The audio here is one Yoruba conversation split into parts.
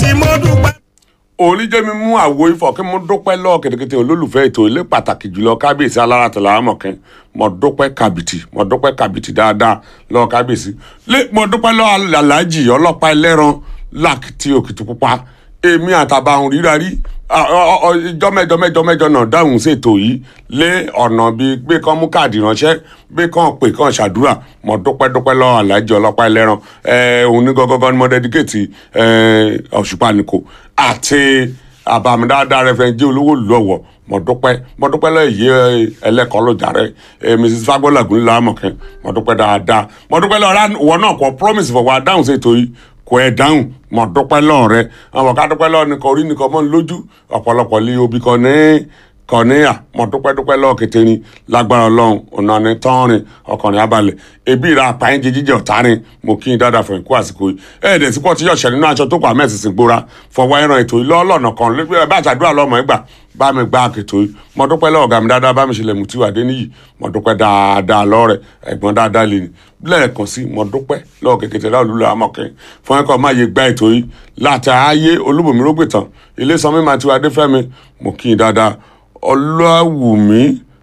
tí mo dúpẹ́. oníjẹ́mi mú àwo ifọ̀ kí mo dúpẹ́ lọ́ọ̀ kẹ̀tẹ̀kẹ̀tẹ̀ olólùfẹ́ ètò ilé pàtàkì jùlọ kábíyèsí alára tẹ̀lé àmọ̀kẹ́ mo dúpẹ́ kàbìtì mo dúpẹ́ kàbìtì dáadáa lọ́ọ̀ kábíyèsí lé mo dúpẹ́ lọ́ọ̀ aláàjì ọlọ́pàá ẹlẹ́ran lákìtì òkìtì pupa èmi àtàbàhùn ríra rí ìjọ mẹ́jọ mẹ́jọ mẹ́jọ náà dáhùn ṣètò yìí lé ọ̀nà bíi gbé kán mú káàdì ránṣẹ́ gbé kán pè kán ṣàdúrà mo dúpẹ́ dúpẹ́ lọ́ọ̀ aláàjì ọlọ́pàá ẹlẹ́ran òun ní gọ́gọ́gọ́ ni mo dẹ́díkéètì ọ̀ṣùpá nìkò àti àbàmìdáadáa rẹfẹ̀njì olówó lọ́wọ́ mo dúpẹ́ mo dúpẹ́ lẹ́yìn ẹlẹ́kọ̀ọ́ lọ́jà rẹ mrs fagbọ́lá gúnlẹ̀ lámọ̀kẹ́ mo dúpẹ́ dáadáa mo dúpẹ́ lọ́ọ́ wọn náà kọ́ promise fọwọ́ adáhùn ṣètò yìí kò ẹ̀ dáhùn mo dúpẹ́ lọ́ọ̀ rẹ àwọn ká dúpẹ́ lọ́ọ̀ nìkan orí nìkan mọ́ lójú ọ̀pọ̀lọpọ̀ lé obì kan ní kọ̀níyà mo dúpẹ́ dúpẹ́ lọ́ọ̀ kẹtẹ́rin lágbára ọlọ́run ọ̀nà ní tọ́rin ọkùnrin abalẹ̀ ebi ìra àpáyín jí jíjẹ ọ̀tarin mo kí n dáadáa fún ìkú àsìkò yìí ẹ̀ẹ́dẹ̀ tí pọ̀ tí yọ̀ṣẹ̀ nínú aṣọ tó kọ àmẹ́ ìsinsìn gbóra fọwọ́ ẹran ètò yìí lọ́ọ̀lọ́nà kan bá àtàdúrà lọ́mọ ẹgbà bá mi gbá àkètò yìí mo dúpẹ́ lọ́ọ̀ ọ̀gá mi dáadáa bá mi ṣẹlẹ̀ mú tí wà dé níyì mo dúpẹ́ dáadáa lọ́rẹ̀ ẹ̀gbọ́n dáadáa lè ní lẹ́ẹ̀kan sí mo dúpẹ́ lọ́ọ̀ kẹ̀kẹ́tẹ̀ láwọn olùlọ amọ̀kẹ́ fún ẹ̀kọ́ máa yẹ gbá ètò yìí láti ayé olúbùnmi rógbìtàn ilé sanmi máa ti wà dé fẹ́mi mo kí n dáadáa ọláwùmí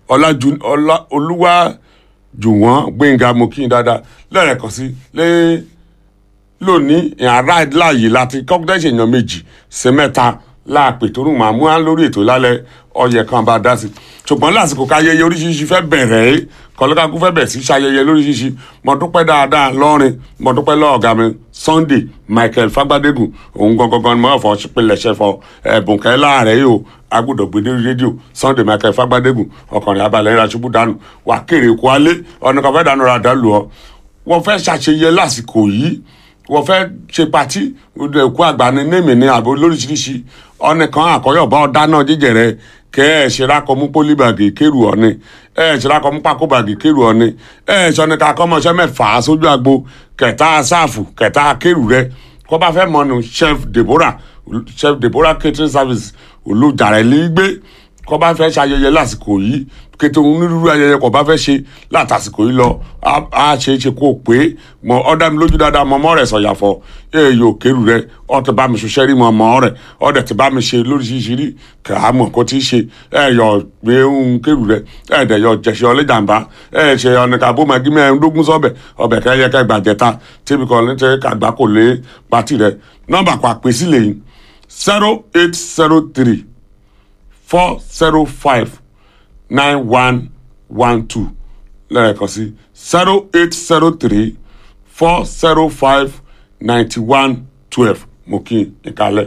olúwàjùwọ̀n gbẹ̀ngà mo kí n dáadáa lẹ́ẹ̀kan sí lé lónìí ìhàrá láàyè láti kọ́kúdẹ́sì èèyàn méjì sí mẹ́ta láàpè tó rùn máa mú á lórí ètò lálẹ́ ọyẹ kan bá dá sí ṣùgbọ́n lásìkò káyẹyẹ oríṣiríṣi fẹ́ bẹ̀rẹ̀ ẹ́ kọlọ́kàkú fẹ́ bẹ̀ sí ṣayẹyẹ lóríṣiríṣi mo dúpẹ́ dáadáa lọ́rin mo dúpẹ́ lọ́ọ̀gá mi Sunday Michael Fagbadégùn òun gangan ni mo fọ pilẹ̀ṣẹ̀ fọ ẹ̀bùn kẹ́ láàrẹ̀ yìí o agbọ́dọ̀ gbé lórí rédíò Sunday Michael Fagbadégùn ọkùnrin abalẹ̀ ìra ṣubú dànù wà kéré kó alẹ́ ọ̀nà kan fẹ́ dànù ra dàlù ọ wọ́n fẹ́ ṣàṣeyẹ lásìkò yìí wọ́n fẹ́ ṣe patí ẹ̀kú àgbà ní némi ní àbò lóríṣiríṣi ọ̀nì kan àkọ́yọ̀bá ọ̀dá náà jíjẹ rẹ kẹ́ ẹ̀ ṣe rákọ mú pólíbàgì kérù ọ̀nì ẹ̀ ṣe rákọ mú pákóbàgì kérù ọ̀nì ẹ̀ ṣe ọ̀nì ká kọ́mọṣẹ́ mẹ́fà sójú àgbo kẹta sáàfù kẹta kérù rẹ kọ́ bá fẹ́ mọ́nu chef Deborah chef Deborah catering service olùjàrẹ̀ lè gbé kọ́ bá fẹ́ ṣayẹyẹ lásìkò yìí kété onírúurú ayẹyẹ kọ́ bá fẹ́ ṣe látàsìkò yìí lọ á ṣe é ṣe kó o pé mọ ọ̀dà mi lójú dáadáa mọ ọmọ rẹ̀ sọ̀yàfọ̀ èèyàn òkèrú rẹ̀ ọ̀tẹ̀ bá mi ṣiṣẹ́ rí mọ ọmọ rẹ̀ ọ̀dẹ̀ tí bá mi ṣe lóríṣiríṣi rí kà á mọ̀ kó tí í ṣe ẹ̀yọ̀ gbé ń kérù rẹ̀ ẹ̀ẹ́dẹ̀ yọ jẹ̀ṣẹ̀ ọlẹ́jàmbá ẹ̀ ṣe ọ̀nìkà bó máa gímẹ̀ ẹ̀ńdógún sọ́bẹ̀ ọbẹ̀ kẹ́yẹ kẹ́ gbàjẹ́ta tíbi kan ní tẹ́ kàgbá kò lé pátì rẹ̀ nọ́mbà pa pèsè lẹ́yìn zero eight zero three four zero five nine one one two lẹ́ẹ̀kan sí zero eight zero three four zero five ninety one twelve mo kí n ìkàlẹ̀.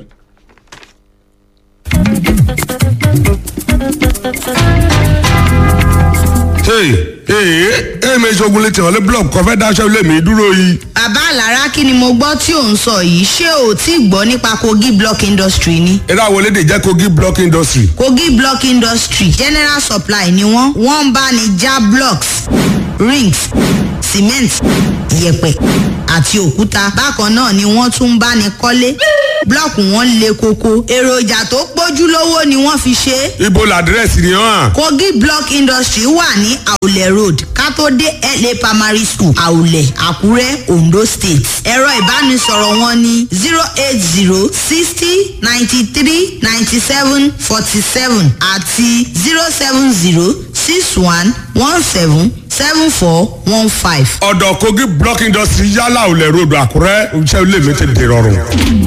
ee èmi ìṣògùn lè tẹ̀wọ́lé blọọkù kọfẹ́ dáṣẹ́ ilé mi dúró yìí. bàbá àlàrá kí ni mo gbọ́ tí ò ń sọ yìí ṣé o ti gbọ́ nípa kogi block industry ni. eré àwọn elédè jẹ́ kogi block industry. kogi block industry general supply ni wọ́n wọ́n ń bá ní já blocks rings cement yẹ̀pẹ̀ àti òkúta bákan náà ni wọ́n tún ń bá ní kọ́lé blọọkù wọn le koko èròjà tó pójú lówó ni wọ́n fi ṣe é. ibo làdírẹ́sì ni hàn. kogi block industry wà ní àwùlẹ̀ road kátó dé la primary school àwùlẹ̀ àkúrẹ́ ondo state ẹ̀rọ ìbánisọ̀rọ̀ wọn ní zero eight zero sixty ninety three ninety seven forty seven àti zero seven zero six one one seven seven four one five. ọ̀dọ̀ kogi block industry yálà òlẹ̀ road àkúrẹ́ iṣẹ́ ilé mi ti dèrọ̀rùn.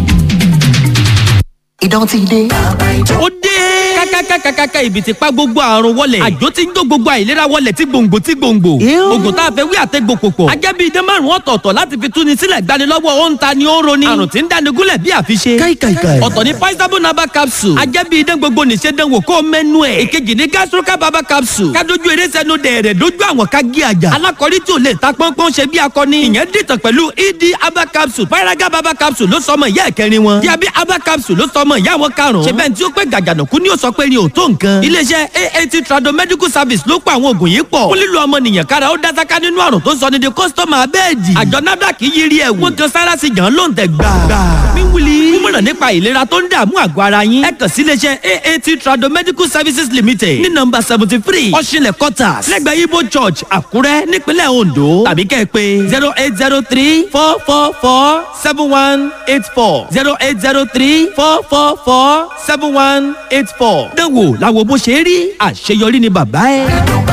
ìdán ti dé. ó dé kákákákákáká ibi tí pa gbogbo àrùn wọlẹ̀ àjò tí ń jó gbogbo àìlera wọlẹ̀ tí gbòǹgbò tí gbòǹgbò oògùn tá a fẹ́ wí àtẹ́gbò pòpọ̀ ajẹ́ bíi idán márùn ọ̀tọ̀ọ̀tọ̀ láti fi túni sílẹ̀ gbanilọ́wọ́ ó ń ta ni ó ń roni àrùn tí ń dáni gúnlẹ̀ bí àfiṣe káìkàìkàì. ọ̀tọ̀ ní paisabo naba capsule ajẹ́ bíi idán gbogbo nìṣẹ́ dánwò kó o mẹ́nu ẹ̀ ìkejì ní gastroca baba capsule kádojú eré sẹ́nu dẹ̀rẹ̀ dójú àwọn ká gé àjà alákọ̀rí tí ò lè ta pọ́npọ́n ṣe bí akọni ìyẹn dìtàn pẹ̀lú ed aba capsule paraga baba capsule ló sọmọ ìyá ẹ̀kẹrin wọn diabi aba capsule ló sọmọ ìyá wọn karùn-ún ṣe bẹ́ẹ̀ tí ó pé gàgànàkú ni ó sọ pé ni ò tó nǹkan iléeṣẹ́ aat trado medical service ló pa àwọn oògùn yìí pọ̀ fún lílo ọmọnìyàn kára ó dásáká nínú àrùn tó sọ ní di kọ́sítọ́mà abẹ́ẹ̀dì àjọ nafdac yiri ẹ̀ wọ́n kan sára sí jàn lóǹtẹ̀ gbà. mi wuli nímọ̀ràn nípa ìlera tó ń dààmú àgọ́ ara yín ẹ kàn sí iléeṣẹ́ aat trado medical services limited ní nọmba seventy three ọ̀ṣinlẹ̀ quarters lẹ́gbẹ̀ẹ́ ibo church àkúrẹ́ nípínlẹ̀ ondo tàbí kẹ́ ẹ pé zero eight zero three four four four seven one eight four zero eight zero three four four four seven one eight four. dánwò làwọn bó ṣe rí àṣeyọrí ni bàbá ẹ.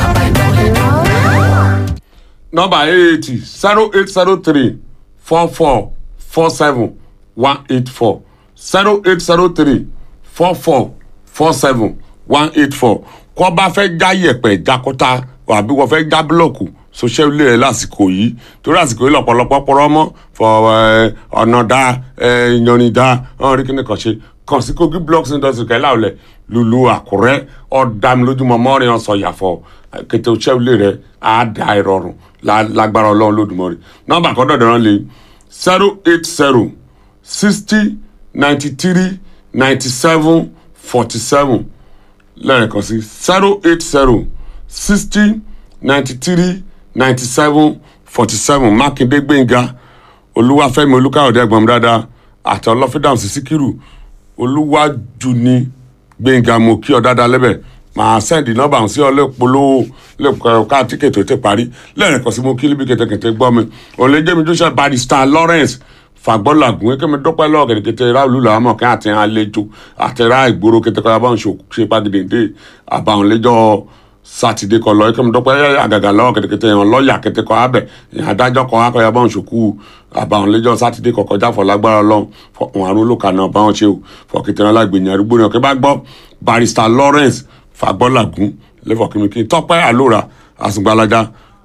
nọmba eighty zero eight zero three four four four seven one eight four zero eight zero three four four four seven one eight four kọ́ bá fẹ́ já yẹ̀pẹ̀ jákọ́tà àbí wọ́n fẹ́ já búlọ̀kù sọ́sẹ́ ilé rẹ̀ lásìkò yìí torí àsìkò yìí lọ́pọ̀lọpọ̀ pọ̀rọ̀ mọ́ fọ ẹ, ọ̀nà dá ẹ, ìyanrìn dá ọ̀hún rí kíni kan ṣe kàn sí kogi blocks industry kẹ́lá ọ̀lẹ̀ lulu àkùrẹ́ ọ̀dàmìlójúmọ́ mọ́rin ọ̀sán yàfọ̀ kété oṣẹ́ ilé rẹ̀ á da ìrọ̀rùn lá- lágbára ọlọ́run lódùmọ̀rì nọ́mbà kan dọ̀dọ̀ rán lé zero eight zero sixty ninety three ninety seven forty seven lẹ́ẹ̀kan sí zero eight zero sixty ninety three ninety seven forty seven mákindé gbẹ̀ngà olúwàfẹ́mi olúkáyọ̀dé ẹ̀gbọ́n mi dáadáa àti ọlọ́fídàm sí síkírù olúwàjúni gbẹ̀ngà mo kí ọ dáadáa lẹ́bẹ̀ màá sẹ́ndì nọ́mbà ọ̀hún sí ọ lẹ́pọ̀lọ́ lẹ́pọ̀ ká tíkẹ̀tì tó parí lẹ́ẹ̀kan sí mo kí níbi kẹ̀tẹ̀kẹ̀tẹ̀ gbọ́ mi òǹlẹ́jẹ́mi joshua barrister lawrence fagbọ́lagun ekemi dọ́pẹ́ lọ́wọ́ kẹ̀tẹ̀kẹ̀tẹ̀ ráàlú làwọn mọ̀ kí àti àlejò àtẹ̀rà ìgboro kẹ̀tẹ̀kẹ̀ abáwọn ṣe pàgìdèǹdè àbáwọn lẹ́jọ́ sátidé kọ lọ ekemi dọ́pẹ́ àgàgà lọ́wọ́ kẹ̀tẹ̀kẹ̀tẹ̀ yẹn lọ́ọ̀yà kẹ̀tẹ̀kọ̀ abẹ adájọ́ kọ akọ̀yà báwọn ṣòkú àbáwọn lẹ́jọ́ sátidé kọ kọjá fọ lágbára lọ fọkùn àrùn olóka náà báwọn ṣe o fọkìtìrán lágbèyàn arúgbó náà kí bá gbọ́ barrister lawrence fagbọ́lagun lẹ́fọ̀kìmìkì tọ́pẹ́ àlóra àsùngbàlájà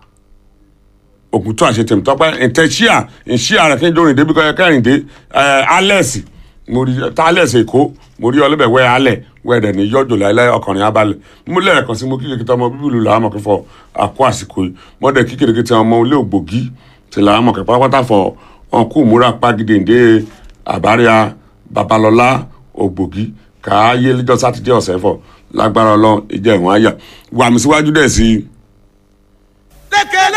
òkútù àṣetẹ̀mí tọ́pẹ́ ìtẹ̀síà ìṣíà rẹ̀ kí n dórin débi kọ́ kẹrìndé alex mo rí tá alex èkó mo rí ọlẹ́bẹ̀ wẹ́ alẹ̀ wẹ́ ẹ̀dẹ̀ ní yọjò láìláì ọkùnrin abalẹ̀ mo lẹ́ẹ̀kan sí mo kí kìkìtà ọmọ bíbélù làwọn mọ̀ kí fọ àkó àsìkò yìí mo dẹ̀ kí kìkìtà ọmọ ilé ògbògì tí làwọn mọ̀ kí pátápátá fọ ọkú múra pàgídéǹdé àbáríà babalọlá ògbògì káyé lẹ́jọ́ sátidé ọ̀sẹ̀ fọ lágbára ọlọ́run ìjẹ́ ìwọ̀n àyà wàmísíwájú dẹ̀ sí i.